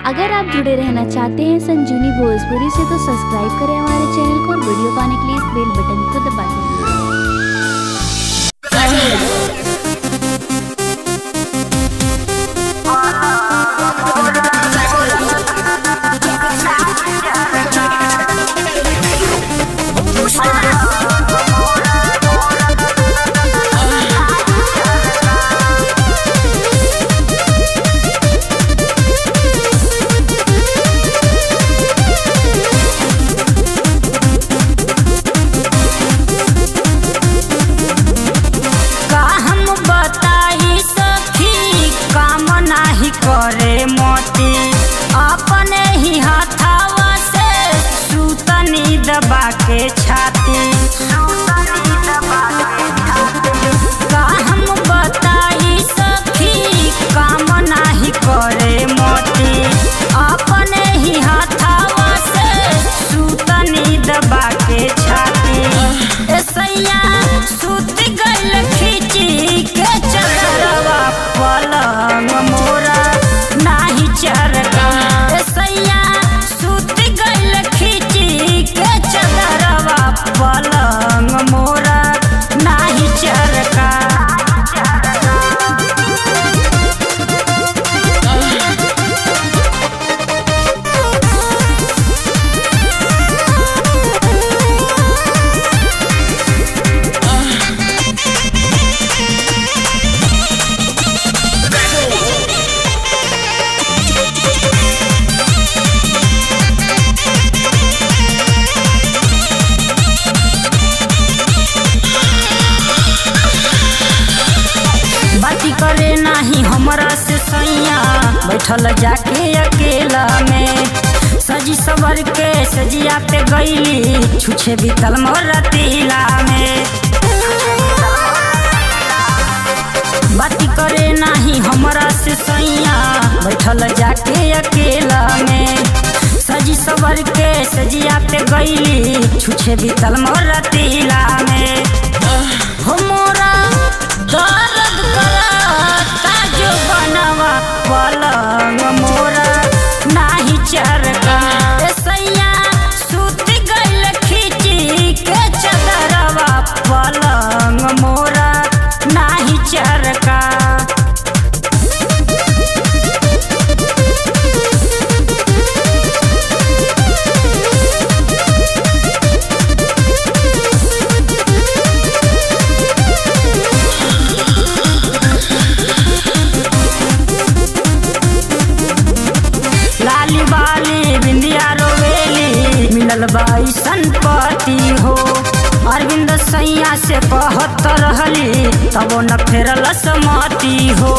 अगर आप जुड़े रहना चाहते हैं संजीवनी भोजपुरी से तो सब्सक्राइब करें हमारे चैनल को और वीडियो पाने के लिए इस बेल बटन को दबा दें का हम बताई सखी काम नाही करे मोती अपने ही हाथावा से सूतनी दबा के छाती का हम बताई सखी काम नाही करे मोती अपने ही हाथावा से सूतनी दबा के छाती ऐसैया सूत गल खींची के चदरवा पलंग मोरा नाही चरका ऐसैया सूत गल खींची के चदरवा पलंग मोरा नाही चरका बाती करे नाही हमरा से सैया बैठल जाके अकेला में सजी सवर के सजिया पे गईली छुछे बीतल मोर तिला में बाती करे नाही हमरा से सैया बैठल जाके अकेला में सजी सवर के सजिया पे गईली छुछे बीतल मोर तिला में हो मोरा दर्द करता जो बनवा पलंग मोरा नाही चरका ए सैया सूत गइल खींची के चदरवा पलंग मोरा नाही चरका लाली बाली बिंदिया रोवेली मिलल बाई संपत्ति हो अरविंद सैया से कहत रहली तबो न फेरल समति हो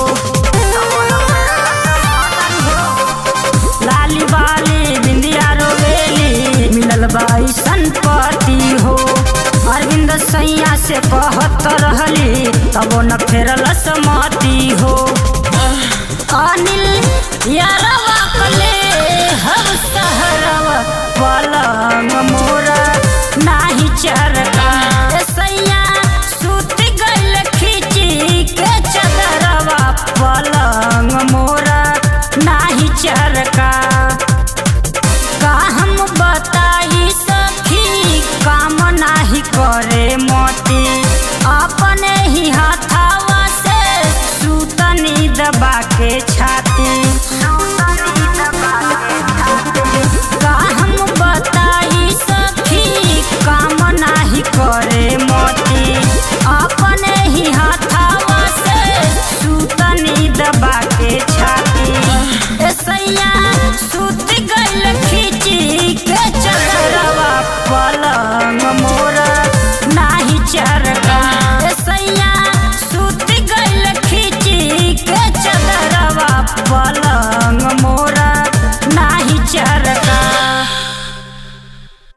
लाली बाली बिंदिया रोवेली मिलल बाई संपत्ति हो अरविंद सैया से कहत रहली तबो न फेरल समति हो अनिल यारवा कले हम सहरवा पलंग मोरा नाही चरका ए सैया सूत गइल खींची के चदरवा पलंग मोरा नाही चरका